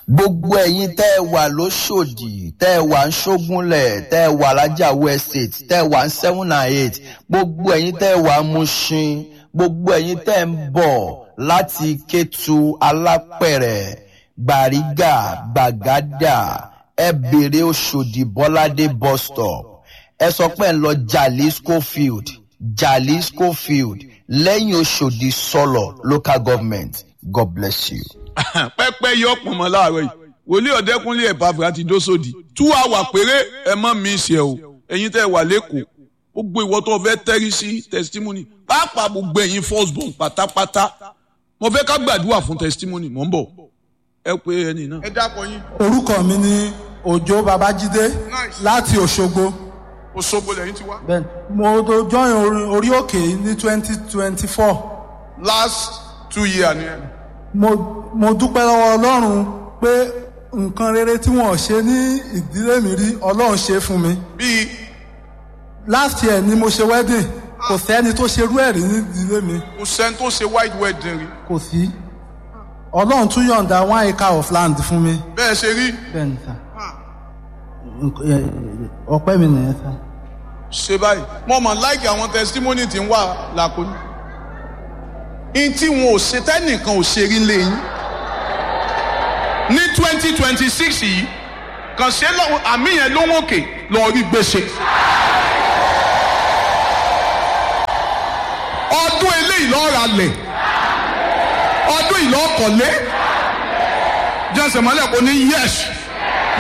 gbogbo ẹ̀yin tẹ́ ẹ wà lóṣòdì tẹ́ ẹ wà ń ṣógúnlẹ̀ tẹ́ ẹ wà lájàwó estate tẹ́ ẹ wà ń seven and eight gbogbo ẹ̀yin tẹ́ ẹ wà ń Mushin gbogbo ẹ̀yin tẹ́ ẹ ń bọ̀ láti Kétu Alápẹ̀rẹ̀ Gbàrígà Gbàgádà ẹ bèrè Òṣòdì Bọ́ládé bus stop ẹ sọ pé ẹ ń lọ Jalisco field Jalisco field lẹ́yìn Òṣòdì sọlọ local government God bless you. pẹ́pẹ́ yọ pọ̀nmọ́ láàárọ̀ yìí wòlíì ọ̀dẹ́kúnlé ẹ̀bàfà ti dósòdì two hour péré ẹ mọ́ mi ṣe o ẹ̀yin tẹ́ wà lẹ́kọ̀ọ́ gbogbo ìwọ tó fẹ́ tẹ́rí sí testimony pàápàá gbogbo ẹ̀yin first born pátápátá mo fẹ́ ká gbàdúrà fún testimony mò ń bọ̀ ẹ pé ẹni náà. ẹ dákọ yín. orúkọ mi ni òjó babájídé láti òṣogbo Òṣogbo lẹ́yìn ti wá. bẹ́ẹ̀ni mo tó join orí- orí òkè ní twenty twenty four last two years ni ẹ. mo mo dúpẹ́ lọ́wọ́ ọlọ́run pé nǹkan rere tí wọ́n ṣe ní ìdílé mi rí ọlọ́run ṣe fún mi bíi last year ni mo ṣe wedding kò sẹ́ni tó ṣerú ẹ̀ rí ní ìdílé mi kò sẹ́ni tó ṣe white wedding rí. kò sí ọlọ́run tún yọ̀ǹda one acre of land fún mi bẹ́ẹ̀ ṣe rí bẹ́ẹ̀ni sà Nk- ẹ- ẹ- ọpẹ́ mi nìyẹn sà. ṣe báyìí mo mọ̀ láìkì àwọn testimony tí ń wà lákòóní. in tí wọn ò ṣe tẹ́nìkan ò ṣe rí lẹ́yìn. ní twenty twenty six yìí kàn ṣe lọ́wọ́ àmì yẹn ló ń òkè lọ́ọ́ rí gbèsè. ọdún eléyìí lọ́ọ́ ra lẹ̀ ọdún yìí lọ́ọ́ kọ̀lé jẹ́sẹ̀ mọ́lẹ̀ kò ní yẹ́sì.